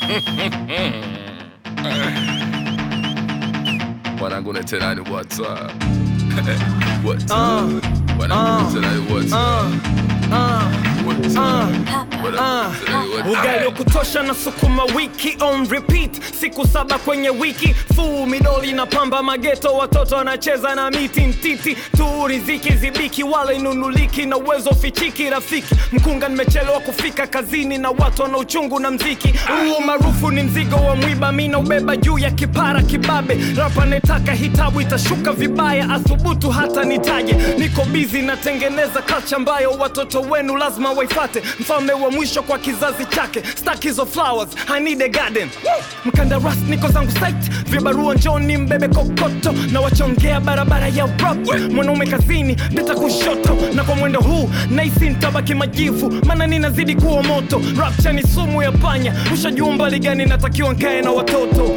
Wanangu tena ni what's up? What's up? Wanangu tena ni what's up? What's up? Wanangu tena ni what's up? ugali wa kutosha na sukuma wiki on repeat siku saba kwenye wiki fuu midoli na pamba mageto watoto wanacheza na miti ntiti tu riziki zibiki wala inunuliki na uwezo fichiki rafiki mkunga nimechelewa kufika kazini na watu wana uchungu na mziki huu maarufu ni mzigo wa mwiba mi naubeba juu ya kipara kibabe rapa netaka hitabu itashuka vibaya athubutu hata nitaje niko bizi natengeneza kacha ambayo watoto wenu lazima waifate mfalme wa mwisho kwa kizazi chake stack hizo flowers I need a garden mkandaras niko zangu site vibarua njoni mbebe kokoto na wachongea barabara ya rap mwanaume kazini beta kushoto na kwa mwendo huu naisi ntabaki majivu maana ninazidi kuwa moto rapcha ni sumu ya panya ushajua umbali gani natakiwa nkae na watoto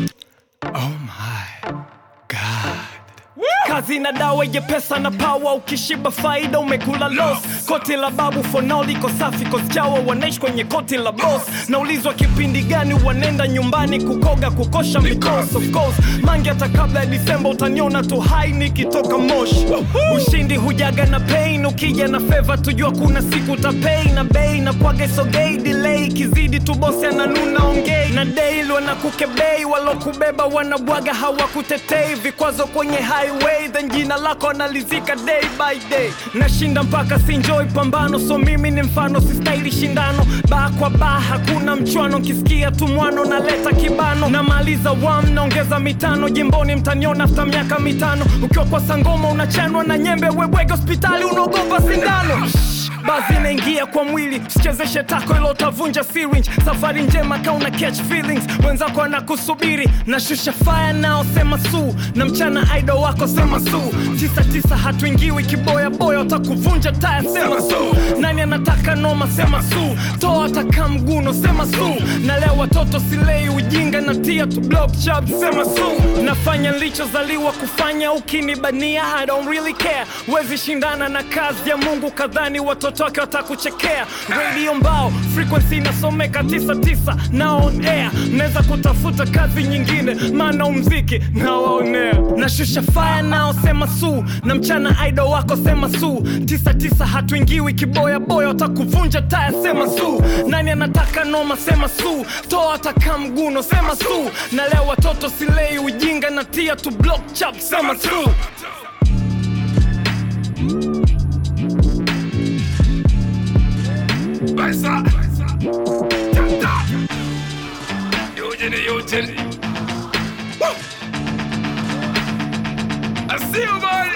kazi na dawa yenye pesa na pawa ukishiba faida umekula los koti la babu fonao liko safi kosjawa wanaishi kwenye koti la bos naulizwa kipindi gani wanenda nyumbani kukoga kukosha mikos of course mangi hata kabla ya disemba utaniona tu hai nikitoka moshi ushindi hujaga na pain ukija na feva tujua kuna siku utapei na bei na kwaga isogei delay kizidi tu bosi ananuna ongei na daily wanakukebei walokubeba wanabwaga hawakutetei vikwazo kwenye highway then jina lako analizika day by day nashinda mpaka sinjoi pambano so mimi ni mfano sistahili shindano baa kwa baa hakuna mchwano nkisikia tu mwano naleta kibano namaliza wam naongeza mitano jimboni mtaniona afta miaka mitano ukiwa kwa sangoma unachanwa na nyembe webwege hospitali unaogopa sindano bazi inaingia kwa mwili sichezeshe tako ilo utavunja syringe safari njema kauna catch feelings wenzako anakusubiri nashusha fire nao sema su na mchana idol wako sema su tisa tisa hatuingiwi kiboya boya utakuvunja taya sema su nani anataka noma sema su toa taka mguno sema su na leo watoto silei ujinga na tia tu block chub sema su nafanya nilichozaliwa kufanya ukinibania I don't really care wezi shindana na kazi ya mungu kadhani watoto wake watakuchekea radio mbao frequency inasomeka 99 na on air naweza kutafuta kazi nyingine maana umziki nawaonea nashusha fire nao sema su na mchana idol wako sema su 99 hatuingiwi kiboya boya watakuvunja taya sema su nani anataka noma sema su toa ataka mguno sema su na leo watoto silei ujinga na tia tu block chap sema su Baisa. Tanda. Eugene, Eugene. Woo. I see you, boy.